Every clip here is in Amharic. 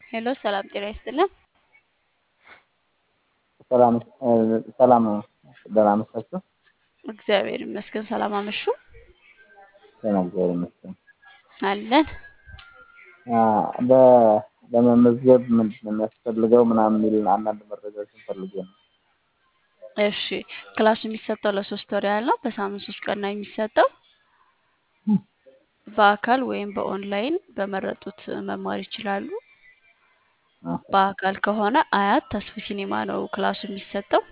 ሄሎ ሰላም ጤና ይስጥልን። ሰላም ሰላም ደህና መሻችሁ? እግዚአብሔር ይመስገን። ሰላም አመሹ ደህና እግዚአብሔር ይመስገን። አለን። በ- ለመመዝገብ ምንድን ነው የሚያስፈልገው ምናምን የሚል አንዳንድ መረጃዎችን ፈልጌ ነው። እሺ ክላሱ የሚሰጠው ለሶስት ወር ያህል ነው። በሳምንት ሶስት ቀን ነው የሚሰጠው። በአካል ወይም በኦንላይን በመረጡት መማር ይችላሉ። በአካል ከሆነ አያት ተስፉ ሲኒማ ነው ክላሱ የሚሰጠው።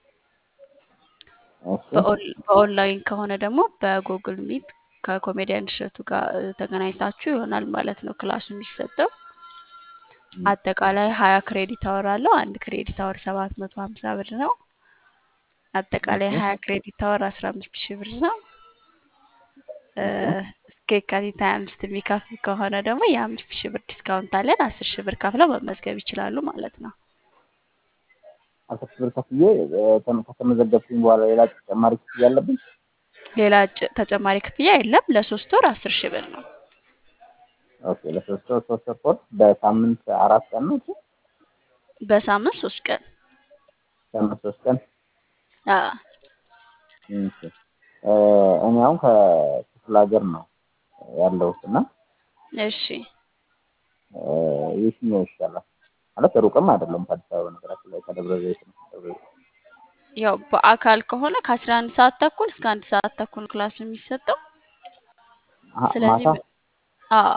እሺ በኦን- በኦንላይን ከሆነ ደግሞ በጉግል ሚት ከኮሜዲያን እሸቱ ጋር እ, ተገናኝታችሁ ይሆናል ማለት ነው ክላሱ የሚሰጠው። አጠቃላይ ሀያ ክሬዲት አወር አለው። አንድ ክሬዲት አወር ሰባት መቶ ሀምሳ ብር ነው። አጠቃላይ እሺ ሀያ ክሬዲት አወር አስራ አምስት ሺህ ብር ነው። እ፣ እሺ እስከ የካቲት ሀያ አምስት የሚከፍል ከሆነ ደግሞ የአምስት ሺህ ብር ዲስካውንት አለን። አስር ሺህ ብር ከፍለው መመዝገብ ይችላሉ ማለት ነው። አስር ሺህ ብር ከፍዬ እ፣ ተም- ከተመዘገብኩኝ በኋላ ሌላ ተጨማሪ ክፍያ አለብኝ? ሌላ ጭ- ተጨማሪ ክፍያ የለም። ለሶስት ወር አስር ሺህ ብር ነው። ኦኬ ለሶስት ወር ሶስት ወር ኮርስ በሳምንት አራት ቀን ነው። እሺ በሳምንት ሶስት ቀን ሳምንት ሶስት ቀን አዎ። እሺ እ፣ እኔ አሁን ከክፍለ ሀገር ነው ያለሁት እና እሺ እ፣ የትኛው ይሻላል? ማለት ሩቅም አይደለም ከአዲስ አበባ ነገራችን ላይ ከደብረ ዘይት ነው። ደብረ ዘይት ያው በአካል ከሆነ ከአስራ አንድ ሰዓት ተኩል እስከ አንድ ሰዓት ተኩል ክላስ የሚሰጠው አ- ስለዚህ ማታ በ- አዎ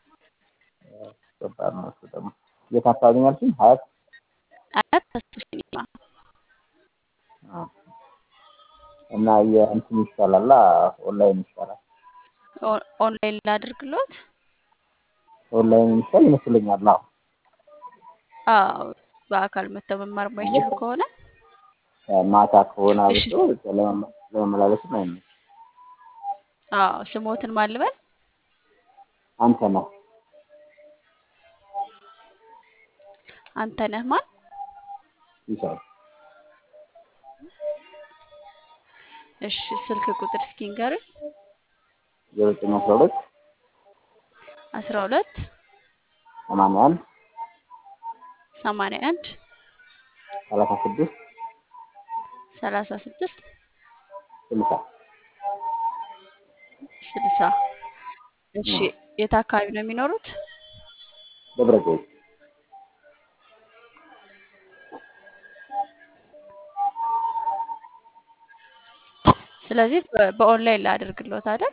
ከባድ ነው እሱ ደግሞ። የት አካባቢ ነው ያልሽኝ? ሀያት አያት ተስፉ ሲኒማ አ፣ እና የእንትን ይሻላል ኦንላይን ይሻላል። ኦ- ኦንላይን ላድርግሎት። ኦንላይን ይሻል ይመስለኛል። አዎ አዎ በአካል መተው መማር የማይችሉ ከሆነ ማታ ከሆነ እሺ አብሶ ለመመ- ለመመላለስም አይመችም። አዎ ስሞትን ማልበል አንተ ነህ አንተ ነህ ማን? ይሻል እሺ ስልክ ቁጥር እስኪ ንገሩኝ። ዘጠኝ አስራ ሁለት አስራ ሁለት ሰማንያ አንድ ሰማንያ አንድ ሰላሳ ስድስት ሰላሳ ስድስት ስልሳ ስልሳ እሺ ነው የት አካባቢ ነው የሚኖሩት? ደብረ ዘይት ስለዚህ በ- በኦንላይን ላድርግሎት አይደል?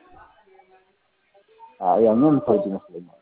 አ፣ ያኛው የምትወድ ይመስለኛል።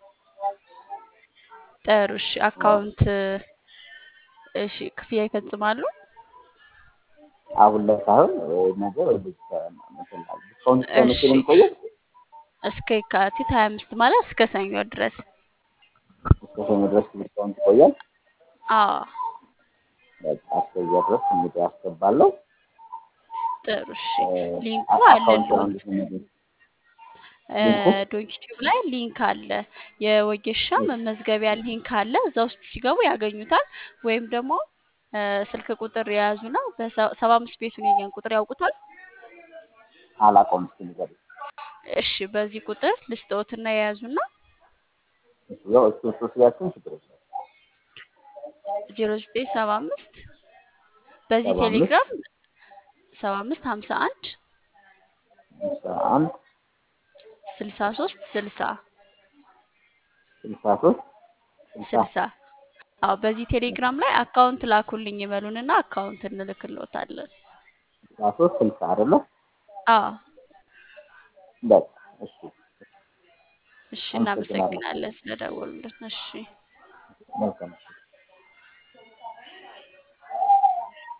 ጥሩ እሺ አዎ አካውንት እሺ ክፍያ ይፈጽማሉ? አሁን ላይ ሳይሆን እ፣ ነገ ወይ ልጅ ዲስካውንት እስከ መቼ እሺ ነው የሚቆየው? እስከ የካቲት ሀያ አምስት ማለት እስከ ሰኞ ድረስ እስከ ሰኞ ድረስ ዲስካውንት ይቆያል። አዎ በቃ እስከዚያ ድረስ እንግዲህ አስገባለሁ። ጥሩ እሺ እ፣ ሊንኩ አ- አለ አካውንት ነው ዶንት እንዴት ነው የሚገኝ? ሊንኩ ዶንኪቲዩብ ላይ ሊንክ አለ። የወጌሻ መመዝገቢያ ሊንክ አለ። እዛ ውስጥ ሲገቡ ያገኙታል። ወይም ደግሞ እ፣ ስልክ ቁጥር የያዙና በሰባ አምስት ቤቱን የኛን ቁጥር ያውቁታል። አላውቀውም። እስኪ ንገሪኝ። እሺ በዚህ ቁጥር ልስጥዎትና የያዙና እሺ፣ ያው እሱ እሱ ሲያችን ችግር የለም። ዜሮ ዘጠኝ ሰባ አምስት በዚህ ሰባ አምስት ቴሌግራም ሰባ አምስት ሀምሳ አንድ አስራ አንድ ስልሳ ሶስት ስልሳ ስልሳ ሶስት ስልሳ ስልሳ አዎ በዚህ ቴሌግራም ላይ አካውንት ላኩልኝ ይበሉንና አካውንት እንልክልዎታለን። ስልሳ ሶስት ስልሳ አይደለ? አዎ በቃ እሺ፣ እሺ አመሰግናለሁ። እናመሰግናለን ስለደወሉልን። እሺ መልካም